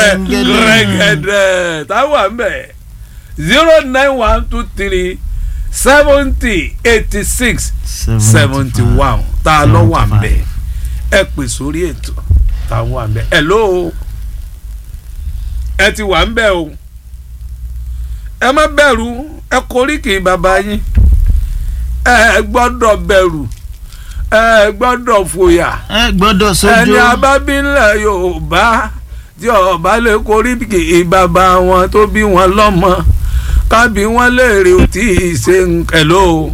rẹ̀gẹ̀dẹ̀ táwa ń bẹ̀ zero nine one two three seventy eighty six seventy one tá a lọ wà ń bẹ̀ ẹ pè sórí ètò tá a wà ń bẹ̀ hello ẹ ti wà ń bẹ̀ o ẹ má bẹ̀rù ẹ koríkì bàbá yín ẹ gbọ́dọ̀ bẹ̀rù ẹ gbọ́dọ̀ fòyà ẹ gbọ́dọ̀ ẹni sójú abábílẹ̀ yorùbá tí ọba lè koríkì bàbá wọn tó bí wọn lọ́mọ kábí wọn léèrè ò tí ì ṣe hello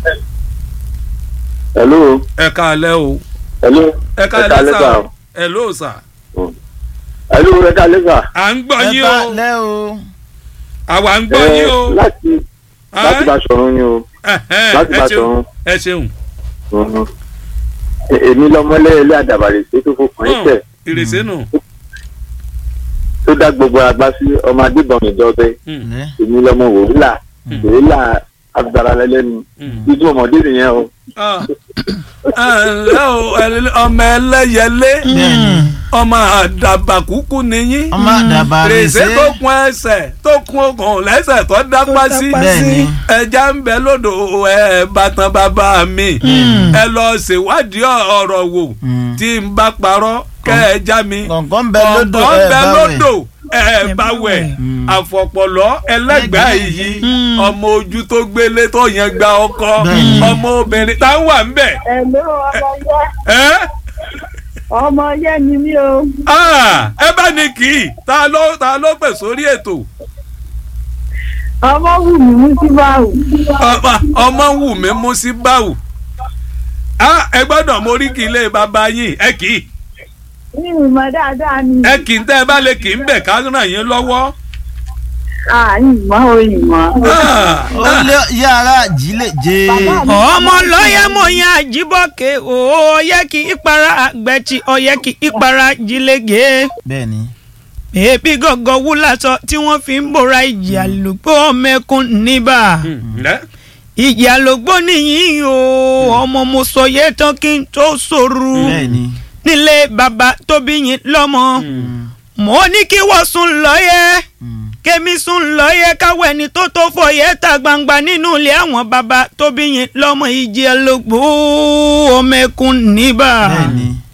hello ẹ káalẹ́ o hello ẹ káalẹ́ ẹ sà káalẹ́ o hello sà hello ẹ káalẹ́ sà. à ń gbọ́ ẹ yín bá o lẹ́ o àwa ń gbọ́ yín o láti láti bá sọ̀rọ̀ ni o Ẹhẹ́n, láti ẹ bá ṣeun sọ̀rọ̀. ẹ ṣeun Mhm. E- èmi lọmọlé ilé àdàbàrè tó tó fòkàn ẹsẹ ìrèsé nù tó dá gbogbo àgbà sí ọmọ adébọn ìjọbẹ Lẹ́. èmi lọmọ wòwúlà wòwúlà abdaralẹlẹnu dídú ọmọdé nìyẹn o. Ah. ẹ ǹlẹ́ o ẹ- ọmọ ẹlẹ́yẹlé bẹ́ẹ̀ni ọmọ àdàbàkúkú nìyí ọmọ àdàbà rẹ̀ rèsé ṣe tó kún ẹsẹ̀ tó kún okùn lẹ́sẹ̀ tó dápá sí bẹ́ẹ̀ni ẹja ń bẹ lódò ẹ bàtàn bàbá mi ẹ lọ ṣèwádìí ọ̀rọ̀ wò Mm. tí n bá parọ́ kẹ́ ẹ já mi kọ̀ǹkọ̀ ń bẹ lódò ọ̀pọ̀ ń ẹ bẹ bá wẹ̀ lódò ẹ bá wẹ̀ àfọ̀pọ̀lọ́ ẹlẹ́gbàá yìí ọmọ ojú tó gbélé tó yẹn gba ọkọ Bẹ́ẹ̀ni. ọmọ obìnrin tá ń wà ń bẹ̀ Ẹ̀ló ọmọ yẹ ẹ́ ọmọ yẹ ni mí o. Ah, ẹ bá ní kì í ta ló ta ló pè sórí ètò Ọmọ wù mí mú sí báwù. ọmọ ọmọ wù mí mú sí báwù Ah, ẹ gbọ́dọ̀ mórí kì í lé bàbá yín ẹ kì í Ní ìmọ̀ dáadáa ni. ẹ kì í tẹ́ ẹ bá lè kì í bẹ̀ ká ràn yín lọ́wọ́. À ìmọ̀ o ìmọ̀. Ah, ó lé yàrá jílè jẹ ọmọ lọ́yẹ̀ mọ̀ yẹn àjíbọ̀kẹ́ ó yẹ kí ìpara àgbẹ̀tì ọ̀yẹ́ kí ìpara jílẹ̀gẹ́ bẹ́ẹ̀ni èébí gọ̀gọ̀ wú lásọ tí wọ́n fi ń bora ìjì àlùgbò mẹ́kún níbà ǹlẹ́ ìjì àlùgbò nìyí o ọmọ mo sọ yẹ tán kí n tó sòrò bẹ́ẹ̀ni nílé bàbá tóbi yín lọ́mọ mo ní kí wọ́n sùn lọ́yẹ̀ Mm. kémi sùn lọ́yẹ̀ káwọ́ ẹni tó tó fọyẹ́ ta gbangba nínú ilé àwọn bàbá tóbi yín lọ́mọ ìjì àlùgbò mẹ́kún níbà. bẹ́ẹ̀ni